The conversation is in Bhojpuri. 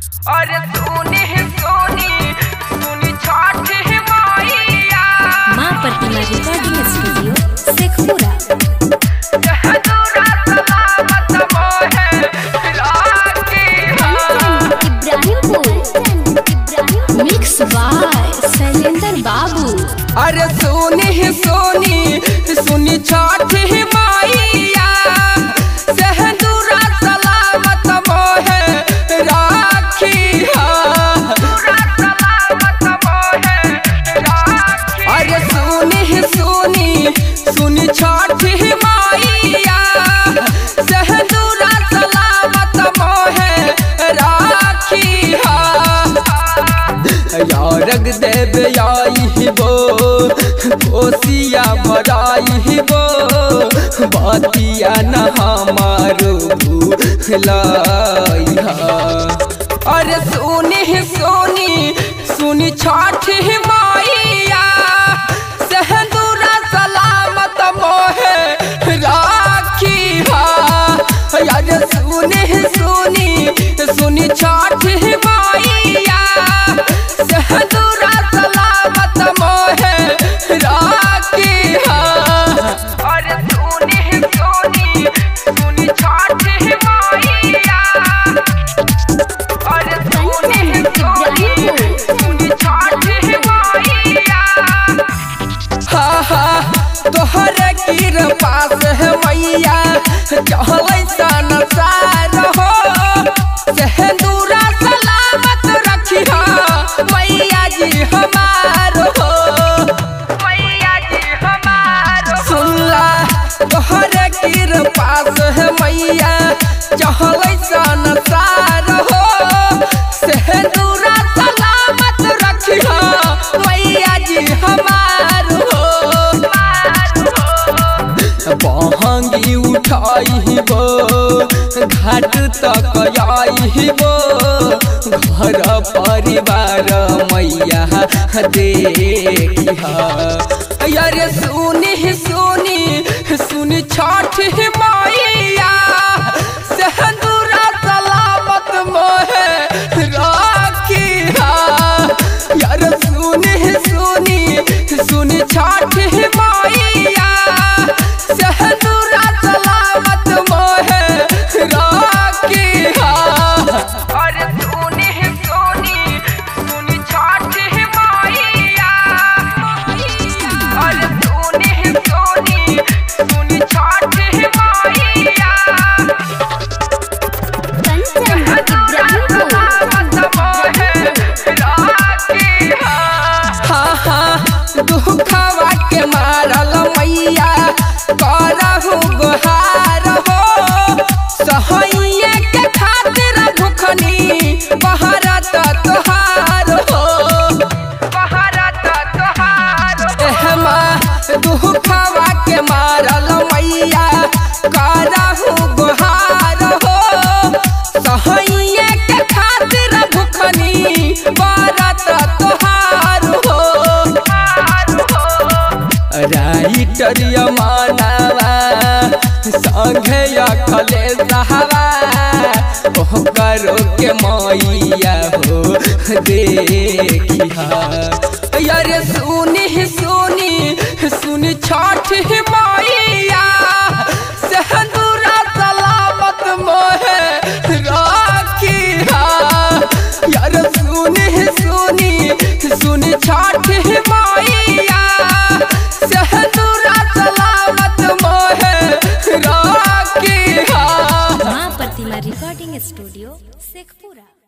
अरे सुनी सोनी सुनी छठ मैया माँ प्रतिमा रिकॉर्डिंग स्टूडियो शेखपुरा जहदूरा सलामत मोहे राखी इब्राहिमपुर मिक्स बाय शैलेंद्र बाबू अरे सोनी सोनी सुनी छठ मैया जहदूरा सलामत मोहे राखी अरे सुनी सुनी सुनी छठ मैया सहदूरा सलामत मोहे राखी यारग देव आई बो कोसिया भराई बो बातिया न हमारो भूलाई अरे सुनी सुनी सुनी छठ मैया सहदूरा सलामत मोहे राखी अरे सुनी सुनी सुनी छठ मैया सहदूरा सलामत मोहे राखी अरे सुनी सुनी सुनी छठ मैया अरे सुनी सोनी सुनी छठ मैया हा हा तोहरे कृपा से मैया चहलै संसार हो सेहदूरा सलामत रखिहा मैया जी हमार हो मैया जी हमार सुनला तोहरे कृपा से मैया चहलै संसार हो सेहदूरा सलामत रखिहा मैया जी हमार हो बहंगी उठाइबो घाट तक आइबो घर परिवार मैया देखिहा अरे सुनी सुनी सुनी छठ मैया सेहदूरा सलामत मोहे राखिहा यार सुनी सुनी सुनी छठ मैया सहदूरा सलामत मोहे राखिहा अरे सुनी सुनी सुनी छठ मैया अरे सुनी सुनी सुनी छठ मैया कंचन इब्राहिमपुर दुखवा के मारल मैया करहु गुहार हो सहैये के खातिर भुखनी बहरत तोहार हो बहरत तोहार एहमा दुखवा के मारल मैया करहु गुहार हो सहैये के खातिर भुखनी बरत तोहार हो राइटर यमानावा संघे अखले सहावा ओह करो के मैया हो देखिहा अरे सुनी सुनी सुनी छठ मैया सहदूरा सलामत मोहे राखिहा यार सुनी सुनी सुनी छठ मैया सहदूरा सलामत मोहे राखिहा माँ प्रतिमा रिकॉर्डिंग स्टूडियो शेखपुरा